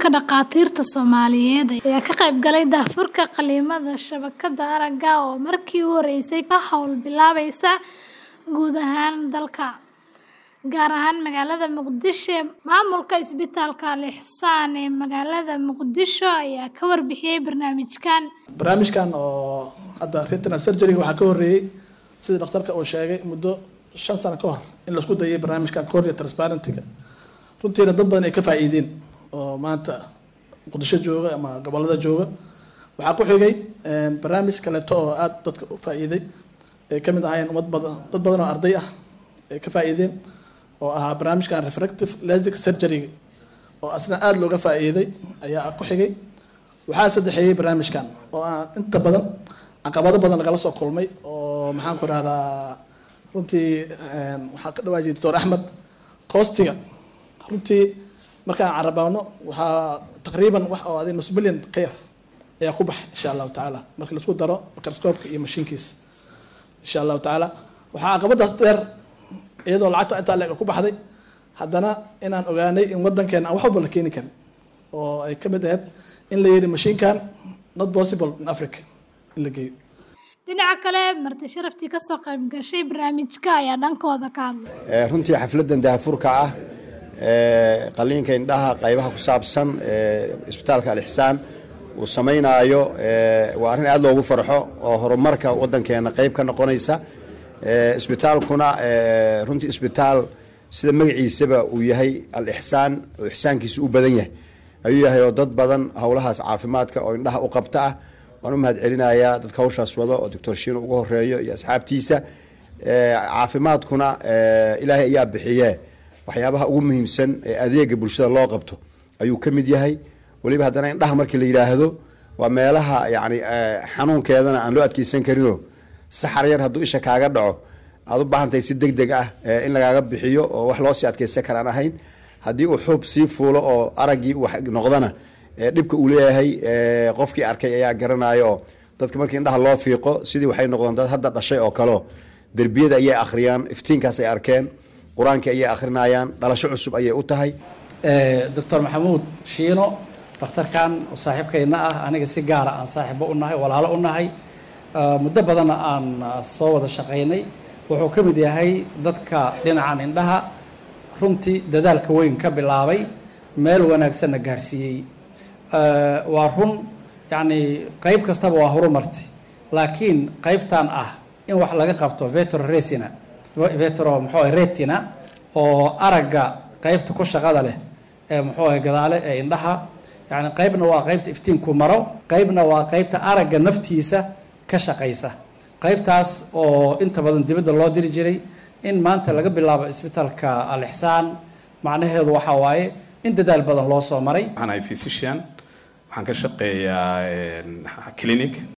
Ururka Dhakhaatiirta Soomaaliyeed ayaa ka qayb galay daahfurka qalimada shabakadda aragga oo markii ugu horeysay ka hawl bilaabaysa guud ahaan dalka, gaar ahaan magaalada Muqdisho. Maamulka Isbitaalka Al Ihsan ee magaalada Muqdisho ayaa ka warbixiyay barnaamijkan. barnaamijkan oo hadda retinal surgery waxaa ka horeeyey sida dhakhtarka uu sheegay muddo shan sano ka hor in laisku dayay barnaamijkan cornea transparentiga runtiina dad badan ay ka faa'iideen oo maanta muqdisho jooga ama gobolada jooga waxaa ku xigay barnaamij kaleeto oo aada dadka u faa'iiday ay ka mid ahaayeen ummad badan dad badan oo arday ah ay ka faa'iideen oo ahaa barnaamijkan refractive lastic surgery oo asna aada looga faa'iiday ayaa ku xigay waxaa saddexeeyey barnaamijkan oo aan inta badan caqabado badan lagala soo kulmay oo maxaan ku rahdaa runtii waxaa ka dhawaajiyay doctor axmed coostiga runtii markaan carabaano waxaa taqriiban wax oo adi nus milyan ka yar ayaa ku baxay insha allahu tacaala marka laisku daro microscope-ka iyo mashiinkiisa insha allahu tacaala waxaa caqabadaas dheer iyadoo lacagta intaa leeg ku baxday haddana inaan ogaanay in wadankeena aan wax walba la keeni karin oo ay ka mid ahayd in la yidhi mashiinkan not possible in africa in la geeyo Dhinaca kale, marti sharaftii ka soo qayb gashay barnaamijka ayaa dhankooda ka hadlay. runtii xafladan daahfurka ah ee qaliinka indhaha qaybaha ku saabsan ee isbitaalka al-ixsaan uu samaynaayo ee waa arrin aad loogu farxo oo horumarka wadankeena qayb ka noqonaysa ee isbitaalkuna ee runtii isbitaal sida magaciisaba uu yahay al-ixsaan oo ixsaankiisa u badan yahay ayuu yahay oo dad badan howlahaas caafimaadka oo indhaha u qabta ah waan u mahad celinayaa dadka hawshaas wado oo doctor shiino ugu horeeyo iyo asxaabtiisa caafimaadkuna ilaahay ayaa bixiye waxyaabaha ugu muhiimsan ee adeega bulshada loo qabto ayuu ka mid yahay weliba haddana indhaha markii la yidhaahdo waa meelaha yani xanuunkeedana aan loo adkeysan karinoo saxar yar hadduu isha kaaga dhaco aad u baahantahay si deg deg ah in lagaaga bixiyo oo wax loo sii adkeysan karaan ahayn haddii uu xuub sii fuulo oo araggii wax noqdana dhibka uu leeyahay qofkii arkay ayaa garanayo oo dadka markii indhaha loo fiiqo sidii waxay noqdeen dad hadda dhashay oo kaleo derbiyada ayay akhriyaan iftiinkaas ay arkeen qur-aankii ayay akhrinayaan dhalasho cusub ayay u tahay doctor maxamuud shiino dhakhtarkan oo saaxiibkayna ah aniga si gaara aan saaxiibo u nahay walaalo u nahay muddo badanna aan soo wada shaqaynay wuxuu ka mid yahay dadka dhinacan indhaha runtii dadaalka weyn ka bilaabay meel wanaagsanna gaarsiiyey waa run yacni qayb kastaba waa horumarti laakiin qaybtan ah in wax laga qabto vetro resina vetro muxuu retina oo aragga qaybta ku shaqada leh ee muxuu ahay gadaale ee indhaha yacni qaybna waa qaybta iftiinku maro qaybna waa qaybta aragga naftiisa ka shaqaysa qaybtaas oo inta badan dibadda loo diri jiray in maanta laga bilaabo isbitaalka al-ixsaan macnaheedu waxaa waaye in dadaal badan loo soo maray waxaan ahay physician waxaan ka shaqeeyaa clinic